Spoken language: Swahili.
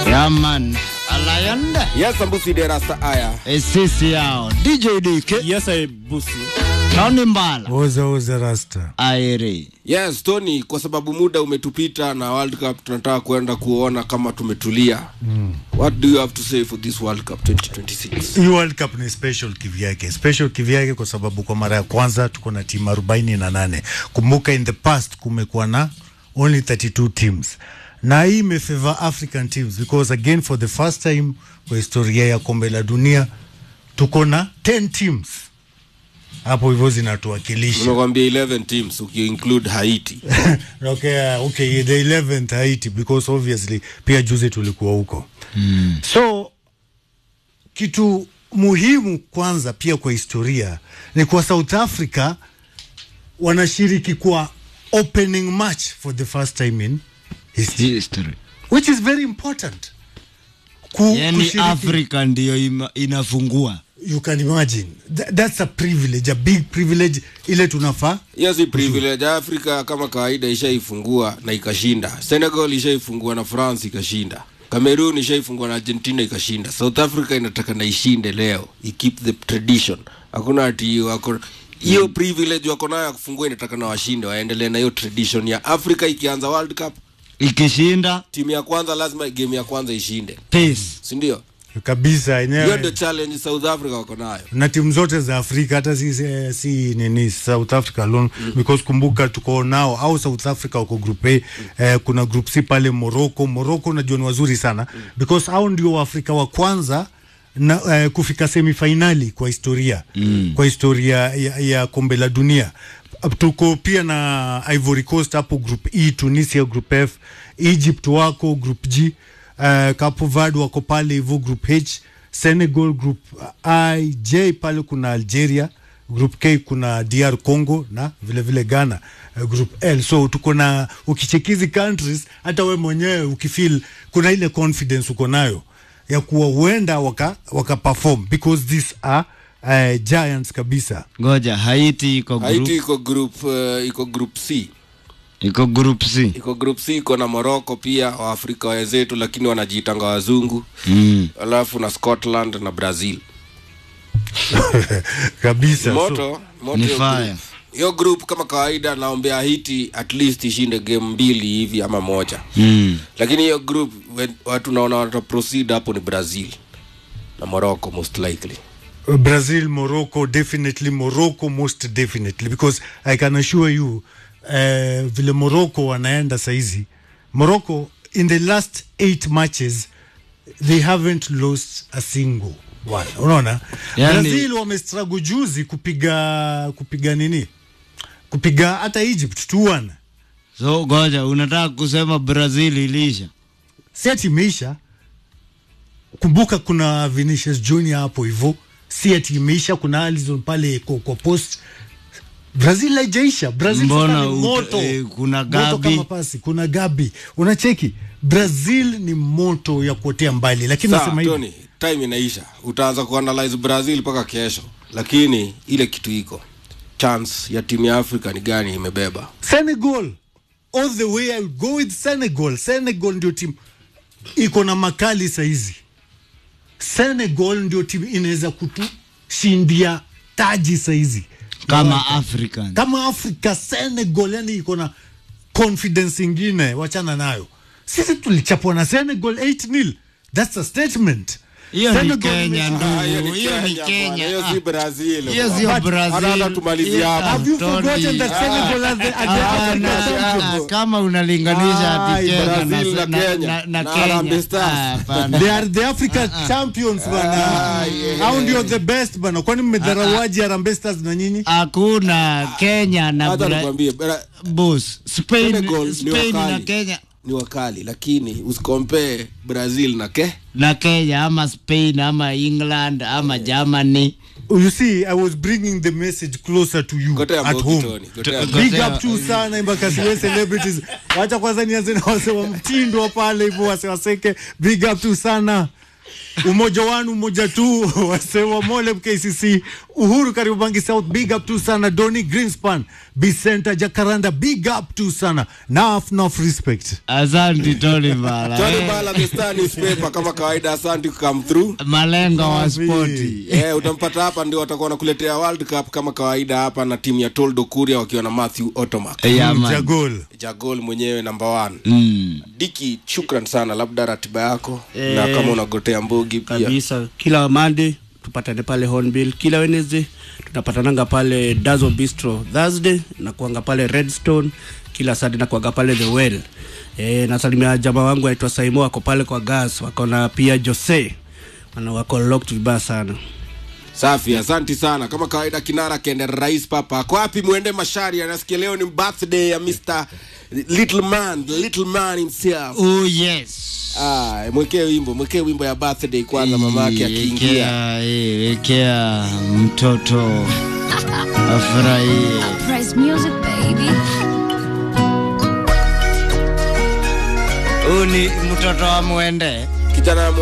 Yaman Alayanda Yes, Ambusi de Rasta Aya. sisi yao DJ DK Yes, I busi. Tony Mbala Oza oza rasta. Airi Yes, Tony, kwa sababu muda umetupita na World Cup tunataka kuenda kuona kama tumetulia. Mm. What do you have to say for this World Cup 2026? Hii World Cup ni special kivyake, special kivyake kwa sababu kwa mara ya kwanza tuko na timu arobaini na nane. Kumbuka in the past kumekuwa na only 32 teams na hii imefavor African teams because again for the first time kwa historia ya kombe la dunia tuko na 10 teams hapo hivyo zinatuwakilisha. Nimekwambia 11 teams ukiinclude Haiti. okay, uh, okay, the 11th Haiti because obviously pia juzi tulikuwa huko mm. so kitu muhimu kwanza pia kwa historia ni kwa South Africa wanashiriki kwa opening match for the first time in history history which is very important Ku, yani kushiriki- Afrika ndiyo ima, inafungua you can imagine Th that's a privilege a big privilege ile tunafaa Hiyo si privilege. Afrika kama kawaida ishaifungua na ikashinda. Senegal ishaifungua na France ikashinda. Cameroon ishaifungua na Argentina ikashinda. South Africa inataka na ishinde leo. I keep the tradition. Hakuna ati wako hiyo privilege wako nayo ya kufungua inataka na washinde waendelee na hiyo tradition ya Afrika ikianza World Cup ikishinda timu ya kwanza lazima game ya kwanza ishinde. peace Si ndio? kabisa Hiyo yenyewe ndio challenge South Africa wako nayo. na timu zote za Afrika hata si, si, si nini South Africa alone mm. because kumbuka tuko nao au South Africa wako group A eh, kuna group C pale Morocco. Morocco najua ni wazuri sana mm. because hao ndio Waafrika wa kwanza na, eh, kufika semifinali kwa historia mm. kwa historia ya, ya kombe la dunia. Tuko pia na Ivory Coast hapo group E, Tunisia group F, Egypt wako group G, uh, Cape Verde wako pale hivyo group H, Senegal group I, J pale kuna Algeria, group K kuna DR Congo na vile vile Ghana uh, group L. So tuko na ukichekizi countries, hata we mwenyewe ukifeel kuna ile confidence uko nayo ya kuwa huenda waka, waka perform because these are uh, giants kabisa. ngoja Haiti iko Haiti group iko group uh, iko group C. iko group C iko group C iko na Morocco pia Waafrika wenzetu, lakini wanajiitanga wazungu mm. alafu na Scotland na Brazil. kabisa so, Moto moto Ni hiyo fire. group. Hiyo group kama kawaida, naombea Haiti at least ishinde game mbili hivi ama moja, Mm. lakini hiyo group we- watu naona wata proceed hapo ni Brazil na Morocco most likely. Brazil, Morocco, definitely Morocco, most definitely because I can assure you uh, vile Morocco wanaenda saizi Morocco in the last eight matches they haven't lost a single one. Unaona Yani- Brazil wamestruggle juzi kupiga kupiga nini kupiga hata Egypt 2-1 so ngoja unataka kusema Brazil ilisha si ati imeisha. Kumbuka kuna Vinicius Junior hapo hivyo, si ati imeisha. Kuna Alisson pale kwa, kwa post. Brazil haijaisha. Brazil Mbona sasa ni ut- moto eh, kuna moto Gabi. kama pasi, kuna Gabi, unacheki Brazil ni moto ya kuotea mbali, lakini Sawa, nasema hivi Tony, time inaisha, utaanza kuanalyze Brazil mpaka kesho, lakini ile kitu iko chance ya timu ya Afrika ni gani imebeba Senegal all the way I will go with Senegal. Senegal ndio timu iko na makali saizi. Senegal ndio timu inaweza kutushindia taji saizi kama African kama Afrika. Senegal yani iko na confidence ingine, wachana nayo. Sisi tulichapwa na Senegal 8-0. That's a statement. hiyo ni Senegal Kenya imesha- Ah, ndugu hiyo ni bwana, Kenya hiyo Ah. si Brazil. hiyo bwana. sio But- Brazil. hata- hata tumalizie Hiyo- hapo. Have you Tony, forgotten that ah, Senegal has the, at the hapana, African ah, champions? kama unalinganisha Ai, ati Kenya na, Brazil na na, Kenya. na, na Na Kenya Harambee Stars. Ah, hapana. They are the African champions bana. Hao ndio the best bana. Kwani mmedharawaji Harambee Stars na nyinyi? hakuna Kenya na hata Bra- nikwambie Bra- boss Spain, Senegal ni Spain na wakali. Kenya ni wakali lakini usikompee Brazil na ke na Kenya ama Spain ama England ama Germany You see, I was bringing the message closer to you Gotea at Mbogi, home. Tony, gotea Go- Mbogi. Big up tu sana Embakasi West celebrities. Wacha kwanza nianze na wase wa mtindo pale hivyo wase waseke. Big up tu sana. umoja wanu umoja tu wasewa mole mkcc uhuru karibangi south big up tu sana doni greenspan bicenta jacaranda big up tu sana naf naf respect Asante Tony Bala. Tony Eh, Bala, the Star newspaper kama kawaida, asante come through. Malengo wa spoti. Eh, utampata hapa ndio watakuwa wanakuletea World Cup kama kawaida hapa na timu ya Toldo Kuria wakiwa na Matthew Otomak. Yeah, man. jagol Jagol mwenyewe number one. Mm. Diki, shukran sana, labda ratiba yako na kama unagotea mbogi pia. kabisa kila Monday tupatane pale Hornbill, kila Wednesday tunapatananga pale Dazo Bistro, Thursday nakuanga pale Redstone, kila Saturday nakuanga pale The Well. E, nasalimia jamaa wangu aitwa Saimo wako pale kwa gas, wako na pia Jose wana wako locked vibaya sana. Safi, asanti sana. Kama kawaida, kinara kende rais papa ako wapi? Mwende Mashari, anasikia leo ni birthday ya Mr Little Man, the little man himself. Oh yes. Ah, mwekee wimbo, mwekee wimbo ya birthday kwanza, mama yake akiingia. Wekea, eh, Wekea mtoto afurahie. Price music, baby. Huu ni mtoto wa mwende. Kijana